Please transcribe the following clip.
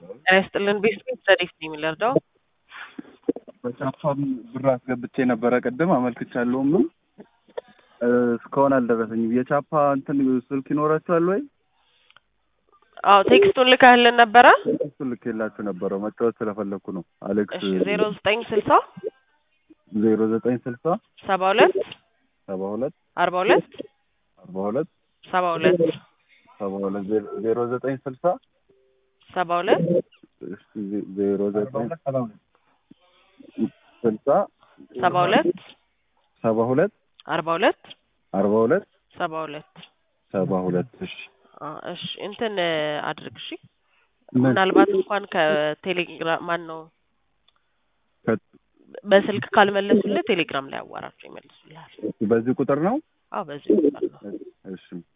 ጤና ይስጥልን ቤስቤት ረዲፍ ነው የሚለርዳው በቻፓም ብር አስገብቼ ነበረ ቅድም አመልክቻለሁም እስካሁን አልደረሰኝም። የቻፓ እንትን ስልክ ይኖራችኋል ወይ? አዎ ቴክስቱን ልካህልን ነበረ። እሱ ልክ የላችሁ ነበረው መጫወት ስለፈለግኩ ነው። አሌክስ እሺ ዜሮ ዘጠኝ ስልሳ ዜሮ ዘጠኝ ስልሳ ሰባ ሁለት ሰባ ሁለት አርባ ሁለት አርባ ሁለት ሰባ ሁለት ሰባ ሁለት ዜሮ ዘጠኝ ስልሳ ሰባ ሁለት ዜሮ ዘጠኝ ስልሳ ሰባ ሁለት ሰባ ሁለት አርባ ሁለት አርባ ሁለት ሰባ ሁለት ሰባ ሁለት እሺ አ እሺ እንትን አድርግ እሺ ምናልባት እንኳን ከቴሌግራም ማን ነው በስልክ ካልመለሱልህ ቴሌግራም ላይ አዋራቸው ይመልሱልሃል። በዚህ ቁጥር ነው አዎ በዚህ ቁጥር ነው። እሺ